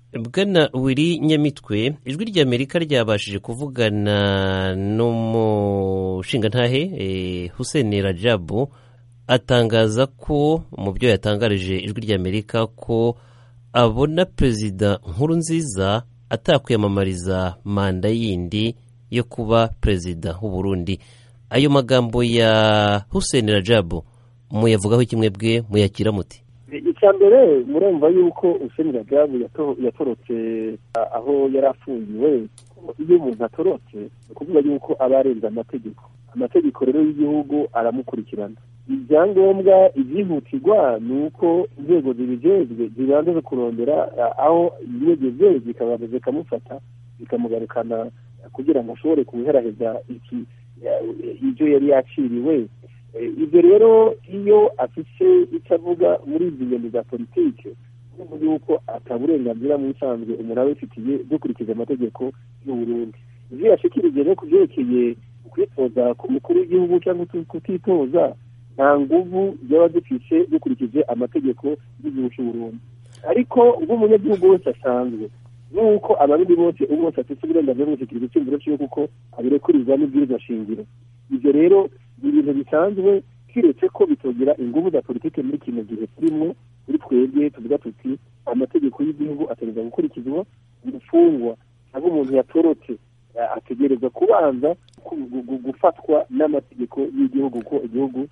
bwana wiri nyamitwe ijwi ry'amerika ryabashije kuvugana n'umushingantahe hussein rajabu atangaza ko mu byo yatangarije ijwi ry'amerika ko abona perezida nkuru nziza atakwiyamamariza manda yindi yo kuba perezida w'u Burundi ayo magambo ya hussein rajabu muyavugaho kimwe bwe muyakira muti icya mbere murumva yuko hussein rajabu yatorotse aho yari afungiwe iyo umuntu atorotse ni ukuvuga yuko aba arenze amategeko amategeko rero y'igihugu aramukurikirana ibyangombwa ibyihutirwa ni uko inzego zibijejwe zibanza kurondera aho yigeze zikabanza zikamufata zikamugarukana kugira ngo ashobore kubiheraheza iki ibyo yari yaciriwe ibyo rero iyo afite icyo avuga muri izi nyoni za politiki urumva yuko ataburenganzira mu bisanzwe umuntu aba abifitiye dukurikiza amategeko y'uburundi ibyo yashikirije no ku byerekeye kwitoza ku mukuru w'igihugu cyangwa kutitoza nta nguvu yaba dufite dukurikije amategeko y'igihugu cy'uburundi ariko nk'umunyagihugu wese asanzwe nuko abarundi bose bose afite uburenganzira bwo gushyikiriza icyumviro cyiwe kuko abirekurirwa n'ibwirizwa shingiro ibyo rero ni ibintu bisanzwe kiretse ko bitogera ingufu za politiki muri kino gihe turimo kuri twebwe tuvuga tuti amategeko y'igihugu ategereza gukurikizwa gufungwa cyangwa umuntu yatorotse ategereza kubanza gufatwa n'amategeko y'igihugu ko igihugu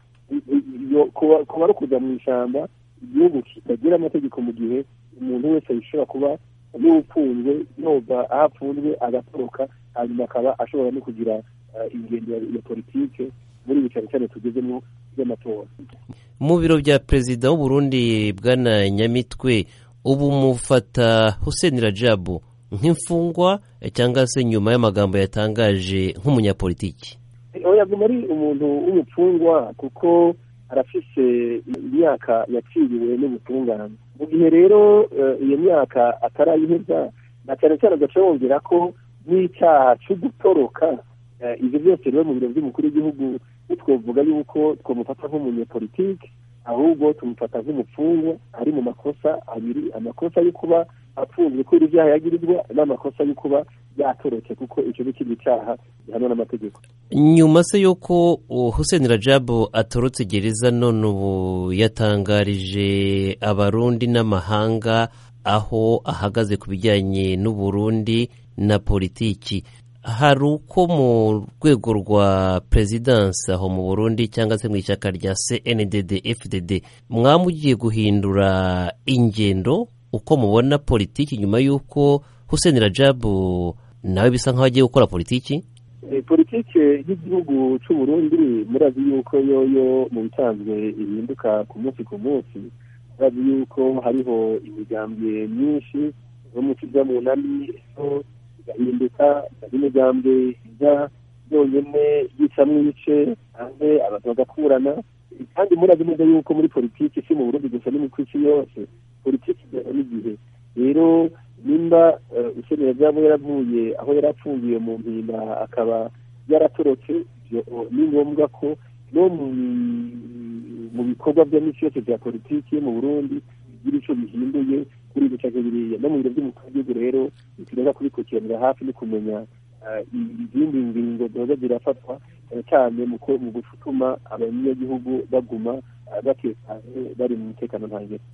kuba ari kujya mu ishyamba igihugu kitagira amategeko mu gihe umuntu wese yishobora kuba n'ufunzwe yoga aho afunzwe agatoroka hanyuma akaba ashobora no kugira ingendo ya politike muri ibi cyane cyane tugezemo by'amatora mu biro bya perezida w'uburundi bwana nyamitwe ubu mufata hussein rajabu nk'imfungwa cyangwa se nyuma y'amagambo yatangaje nk'umunyapolitiki yaguma ari umuntu w'umupfungwa kuko arafise imyaka yaciriwe n'ubutungane mu gihe rero iyo myaka atarayiheza na cyane cyane agaca yongera ko n'icyaha cyo gutoroka ibyo byose rero mu biro by'umukuru w'igihugu twavuga yuko twamufata nk'umunyepolitike ahubwo tumufata nk'umupfungwa ari mu makosa abiri amakosa yo kuba apfunzwe kubera ibyaha yagirizwa n'amakosa yo kuba yatorotse kuko icyo ni ikindi cyaha gihanwa n'amategeko nyuma se y'uko hussein rajabu atorotse gereza none ubu yatangarije abarundi n'amahanga aho ahagaze ku bijyanye n'uburundi na politiki hari uko mu rwego rwa perezidansi aho mu burundi cyangwa se mu ishyaka rya cndd fdd mwamugiye guhindura ingendo uko mubona politiki nyuma y'uko hussein rajabu nawe bisa nk'aho agiye gukora politiki politiki y'igihugu cy'uburundi murazi yuko yoyo mu bisanzwe ihinduka ku munsi ku munsi murazi yuko hariho imigambwe myinshi yo mu kijya mu nami igahinduka n'imigambwe ijya yonyine yicamo ibice hanze abantu bagakurana kandi murazi neza yuko muri politiki si mu burundi gusa no mu isi yose politiki ijyana n'igihe rero nimba ukeneye byaba yaravuye aho yari apfungiye mu mpinga akaba yaratorotse ni ngombwa ko no mu bikorwa bya misi yose bya politiki mu burundi bigira icyo bihinduye kuri ibi cyangwa biriya no mu biro by'umukuru w'igihugu rero ntitugomba kubikurikiranira hafi no kumenya izindi ngingo ziba zirafatwa cyane cyane mu gutuma abanyagihugu baguma batekanye bari mu mutekano ntangere